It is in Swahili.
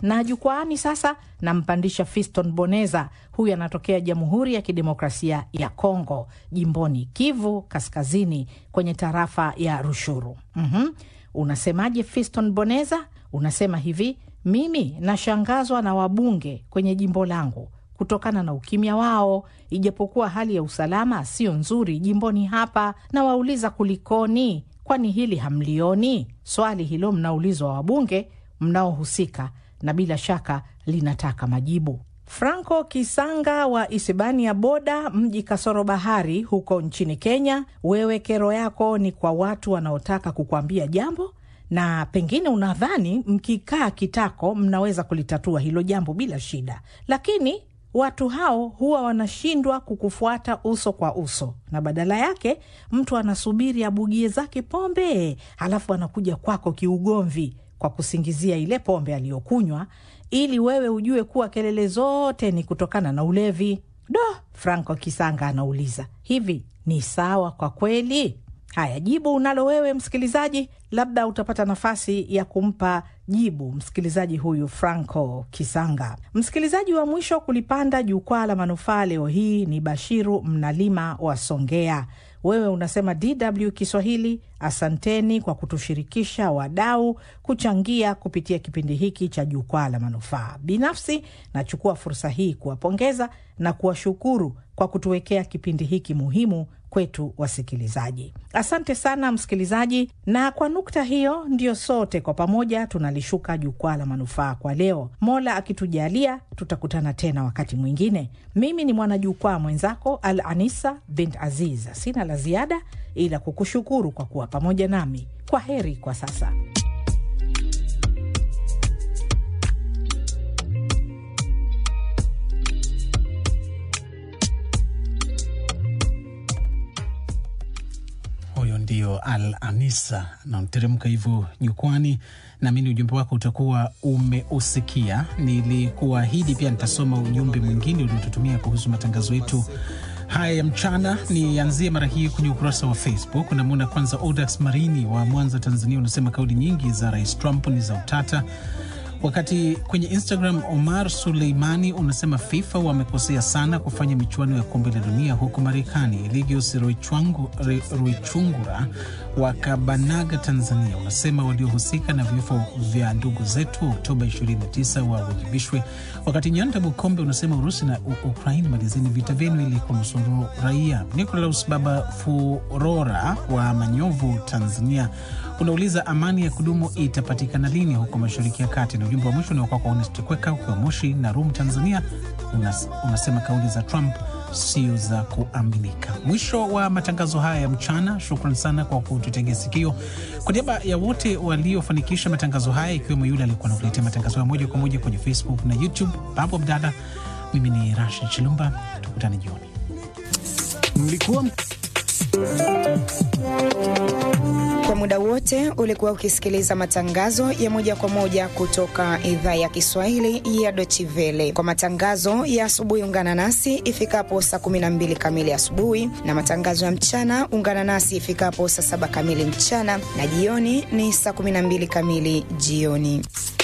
Na jukwaani sasa nampandisha Fiston Boneza, huyu anatokea Jamhuri ya Kidemokrasia ya Kongo, jimboni Kivu Kaskazini, kwenye tarafa ya Rushuru. mm-hmm. Unasemaje Fiston Boneza? Unasema hivi, mimi nashangazwa na wabunge kwenye jimbo langu kutokana na ukimya wao, ijapokuwa hali ya usalama sio nzuri jimboni hapa. Nawauliza kulikoni? Kwani hili hamlioni? Swali hilo mnaulizwa wabunge mnaohusika, na bila shaka linataka majibu. Franco Kisanga wa Isibania Boda, mji kasoro bahari, huko nchini Kenya. Wewe kero yako ni kwa watu wanaotaka kukuambia jambo na pengine unadhani mkikaa kitako mnaweza kulitatua hilo jambo bila shida, lakini watu hao huwa wanashindwa kukufuata uso kwa uso, na badala yake mtu anasubiri abugie zake pombe, halafu anakuja kwako kiugomvi kwa kusingizia ile pombe aliyokunywa, ili wewe ujue kuwa kelele zote ni kutokana na ulevi. Do, Franco Kisanga anauliza hivi, ni sawa kwa kweli? Haya, jibu unalo wewe msikilizaji, labda utapata nafasi ya kumpa jibu msikilizaji huyu Franco Kisanga. Msikilizaji wa mwisho kulipanda jukwaa la manufaa leo hii ni Bashiru Mnalima wa Songea. Wewe unasema DW Kiswahili, asanteni kwa kutushirikisha wadau kuchangia kupitia kipindi hiki cha jukwaa la manufaa. Binafsi nachukua fursa hii kuwapongeza na kuwashukuru kwa kutuwekea kipindi hiki muhimu kwetu wasikilizaji. Asante sana msikilizaji, na kwa nukta hiyo ndio sote kwa pamoja tunalishuka jukwaa la manufaa kwa leo. Mola akitujalia, tutakutana tena wakati mwingine. Mimi ni mwanajukwaa mwenzako Al Anisa bint Aziz. Sina la ziada ila kukushukuru kwa kuwa pamoja nami. Kwa heri kwa sasa. Huyo ndio Al Anisa nateremka hivyo jukwani. Naamini ujumbe wako utakuwa umeusikia. Nilikuahidi pia nitasoma ujumbe mwingine uliotutumia kuhusu matangazo yetu haya ya mchana. Nianzie mara hii kwenye ukurasa wa Facebook. Namwona kwanza Odax Marini wa Mwanza, Tanzania, unasema kauli nyingi za Rais Trump ni za utata wakati kwenye Instagram Omar Suleimani unasema FIFA wamekosea sana kufanya michuano ya kombe la dunia huko Marekani. Eligius Ruichungura wa Kabanaga, Tanzania, unasema waliohusika na vifo vya ndugu zetu Oktoba 29 wawajibishwe. Wakati Nyanda Bukombe unasema Urusi na Ukraini, malizeni vita vyenu ili kunusuru raia. Nicolaus Baba Furora wa Manyovu, Tanzania, unauliza amani ya kudumu itapatikana lini huko Mashariki ya Kati. Na ujumbe wa mwisho unaokuwa kwa Honest Kweka ukiwa Moshi na Rum, Tanzania, unas, unasema kauli za Trump sio za kuaminika. Mwisho wa matangazo haya ya mchana. Shukran sana kwa kututegea sikio. Kwa niaba ya wote waliofanikisha matangazo haya, ikiwemo yule aliyekuwa nakuletea matangazo ya moja kwa moja kwenye Facebook na YouTube, Babu Abdalla, mimi ni Rashid Chilumba, tukutane jioni. Mlikuwa kwa muda wote ulikuwa ukisikiliza matangazo ya moja kwa moja kutoka idhaa ya Kiswahili ya Dochivele. Kwa matangazo ya asubuhi, ungana nasi ifikapo saa 12 kamili asubuhi, na matangazo ya mchana ungana nasi ifikapo saa 7 kamili mchana, na jioni ni saa 12 kamili jioni.